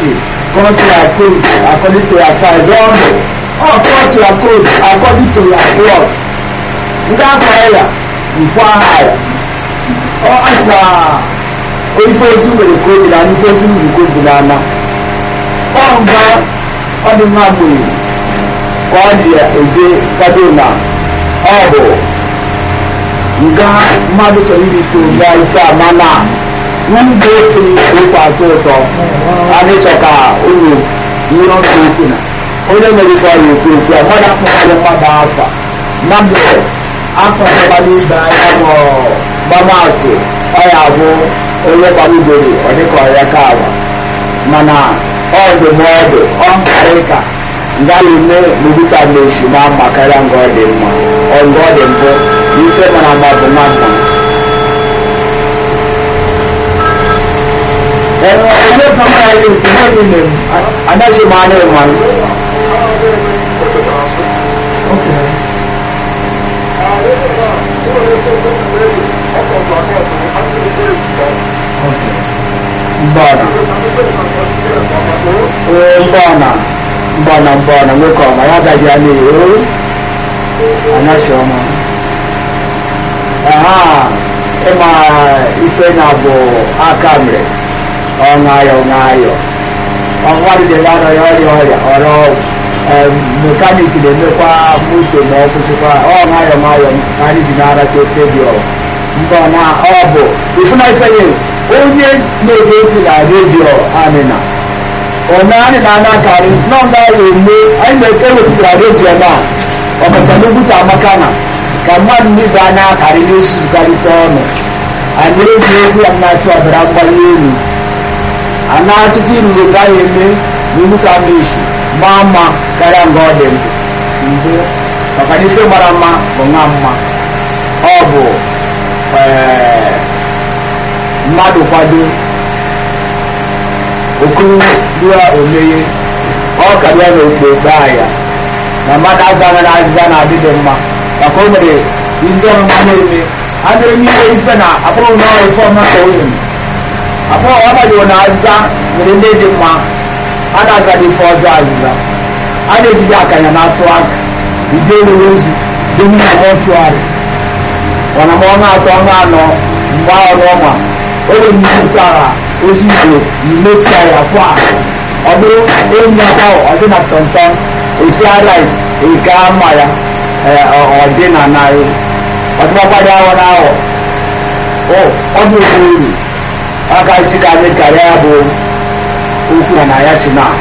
membership come to your code according to your size ọnụ ọ cut your code according to your plot ndị akọrọ ya nkwa ha ya ọ asịna ife ozu nwere koobi na ife ozu nwere koobi n'ama ọ nga ọ dị mma gburu ka ọ dị ede kado na ọ bụ nga mmadụ chọrọ irite nga ife ama na ndị okenye okwu atọ ụtọ adịchọ ka unu ihe ọ na-ekwu na onye mere ife ọrịa ekwu ekwu a mmadụ akpọkwalị mmadụ afa mmadụ akpọkwala ibe anya ma gbamatụ ọ ya bụ onye gbalugoro ọ dịka ọrịa ka agba mana ọ ndụmọdụ ọ nkarị ka ngaghị eme n'ubuta meshi na mma karịa nga ọ dị mma ọ nga ọ dị mbụ n'ife mara mma bụ nwata onye kama ya ihe nke ihe niile anaghị m anya ịma mbọna ee mbọna mbọna mbọna nwoke ọma ya gaji ya n'ihu anaghị ọma aha ịma ife na bụ aka mere ọ ṅayọ ṅayọ ọnwadịdela nọ ya ọrịa ọrịa ọrọ mekaniki na-emekwa moto ma ọ kwụsịkwa ọ ṅayọ ṅayọ ka anyị ji na-aracha ofe dị ọ mbọ na ọ bụ ifuna ifenye onye na-ege ntị na redio anịna onye anyị na-ana akarị nọmba ya eme anyị na-ewepụtara redio na ọkacha n'ugwuta amaka na ka mmadụ nibe anya akarị na-esuzụkarịta ọnụ anyị eji egwu ya na-achụ ọbara mgbali elu ana ọtụtụ iruru gaghị eme n'ihu ka mmechi maa mma karịa nga ọ dị mbụ maka na ife mara mma bụ nwa mma ọ bụ mmadụ kwado okuru dua omeye ọ karịa na okpokpe ahịa na mmadụ azaghị na azịza na-adịghị mma maka o mere ndị ọma na-eme a na-eme ihe ife na akpụrụ n'ọrụ ife ọma ka o nyere abụọ ọ gbaghị na azịza nwere ndị dị mma a na-aza dị ife ọjọọ azịza a na-ejide akanya na-atụ aka ụdị olulu ozu dị na mọchụarị mana ma ọnụ atọ ọnụ anọ mgbe ọrụ ọma oge mmepụtara ozu igbo imesia ya kwa ọ bụrụ enyi aka ọ dị na tọntọn esi rice eke ama ya ọ dị na narị ọdịmakwado awọ na awọ ọ bụ oke uru aka isi ka anyị karịa bụ okwu na ya si na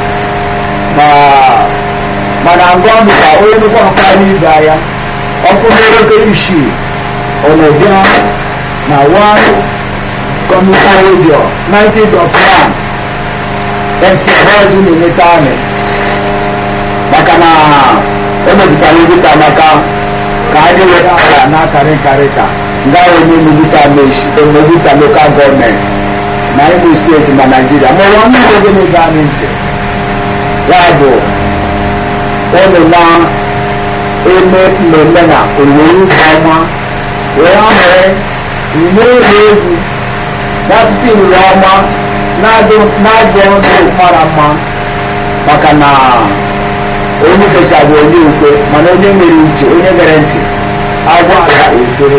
mana ngwa ọdụ ka onye nnukwu ọkarị ibe ya ọkụ n'oke isi ọnọbịa na one commuter radio 90.1 fbọzụ na-enweta anyị maka na emepụtara ebita maka ka anyị were ala na-akarị nkarị ka nga onye mebuta mebuta lokal gọọmenti na imo steeti na naijiria ma ụwa mmiri oge na-ege anyị ntị ya bụ ụlọ na-eme mmemme na owuwe ubi ọma wee mere ume ụlọ egwu n'ọtụtụ iruru ọma na-adụ ndụ mara mma maka na onye fecha bụ onye ukwe mana onye nwere uche onye gere ntị agwa ala ekere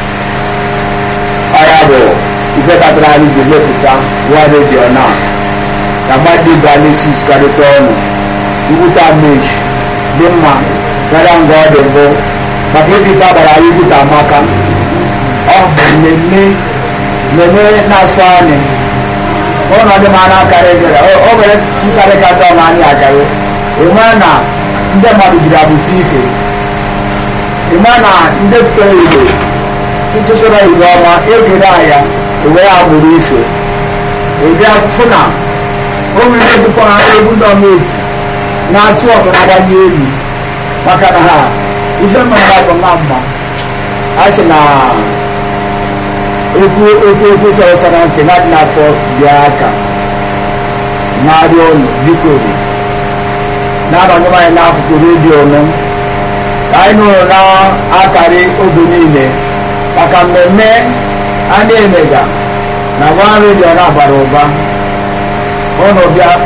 ọya bụ ife kpatara anyị ji mepụta nwa redio na ka mmadụ ga n'isi karịta ọnụ ngwụta meji dị mma karịa nga ọ dị mbụ maka ebe ife agbara anyị gwụta amaka ọ bụ mmemme mmemme na-asọ anyị ọnọdụ m ana akarị gara o nwere nkarị kata ọma anyị akarị ịma na ndị mmadụ jiri abụta ife ịma na ndị futere igbo tụtụsoro igbo ọma egere aya ewere agbụrụ ife ebe afụfụ na o nwere dịkwa egwu gọọmenti na-atụ ọgụnaganye elu maka na ha ife mmemme bụ nwa mma a sị na okwu okwu okwu sọrọsọrọ ntị na dị n'afọ bịa aka na-arịọ ụlọ biko na-abanye anyị n'akụkụ redio nụ anyị nụrụ na-akarị oge niile maka mmemme a na-emega na nwa redio na-abara ụba ụnụ bịa